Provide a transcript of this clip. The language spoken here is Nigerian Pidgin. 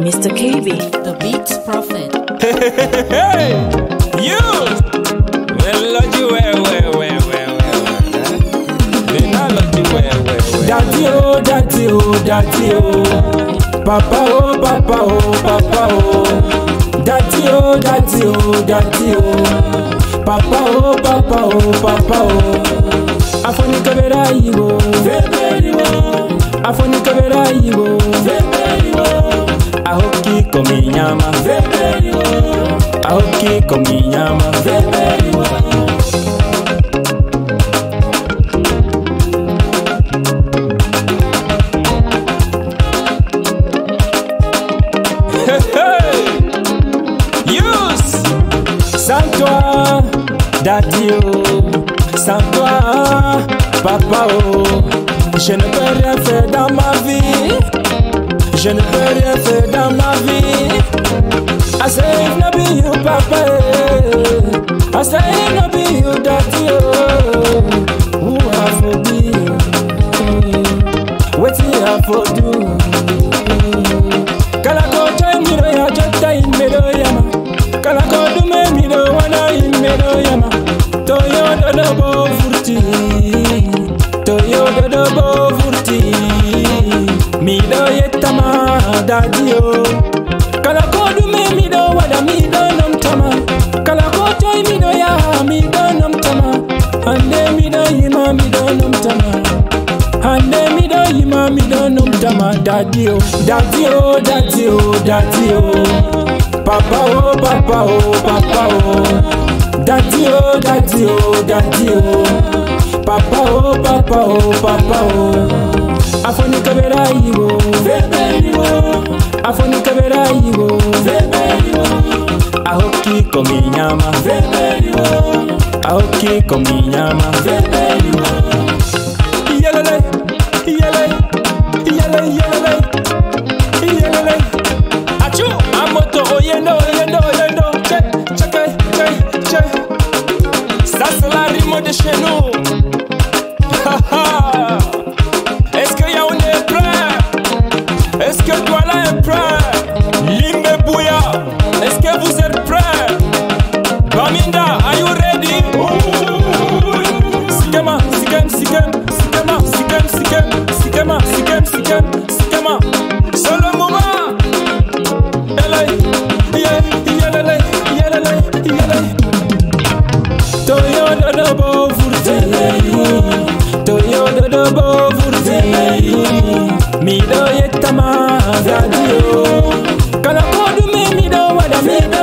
Mr. KB. The Beats Prophet. Hey, you! Melody, well, well, well, well, well. Melody, well, well, well. Daddy oh, daddy oh, daddy oh. Papa oh, papa oh, papa oh. Daddy oh, daddy oh, daddy oh. Papa oh, papa oh, papa oh. Afoni kabera yigo, feberi wo. Afoni kabera yigo, feberi wo. Ahoki komi nyama, feberi wo. Ahoki komi nyama, feberi wo. Hey, use! Sans toi, daddy oh, sans toi, papa oh, je ne peux rien faire dans ma vie, je ne peux rien faire dans ma vie. I say if no be you, papa, eh. I say if no be you, daddy oh, who I for be, wetin I for do. Kala ko join me no ya jota in me no yama. Kala ko do me me no wana in me no yama. To yo do do bo furti. To yo do do bo furti. Mi do yetama daddy o. Kala ko do me me do wada mi do nam tama. Kala ko join me no ya mi do nam tama. Ande mi do yima mi do nam tama. Ande mi do yima mi do num tama daddy oh daddy oh daddy oh daddy oh papa oh papa oh papa oh daddy oh daddy oh daddy oh papa oh papa oh papa oh afoni kabera yigo feberi wo afoni kabera yigo feberi wo ahoki komi nyama feberi wo ahoki komi nyama feberi wo Yelele, yele, yele, yele, yele. Achu, amoto, oyendo, oyendo, oyendo. Che, che, che, che. Ça c'est la rime de chez nous. Ha, ha. Est-ce que Yaoundé est prêt? Est-ce que Douala est prêt? Limbe Bouya, est-ce que vous êtes prêts? Baminda, are you ready? Sikema, sikem, sikem, sikema, sikem, sikem, sikema, sikem, sikem, sikema. C'est le moment. Yele, ye, yelele, yelele, yele. Toyo dodo bo furte, toyo dodo bo furte. Mi do yetama gadio, kala kodu me mi do wada mi do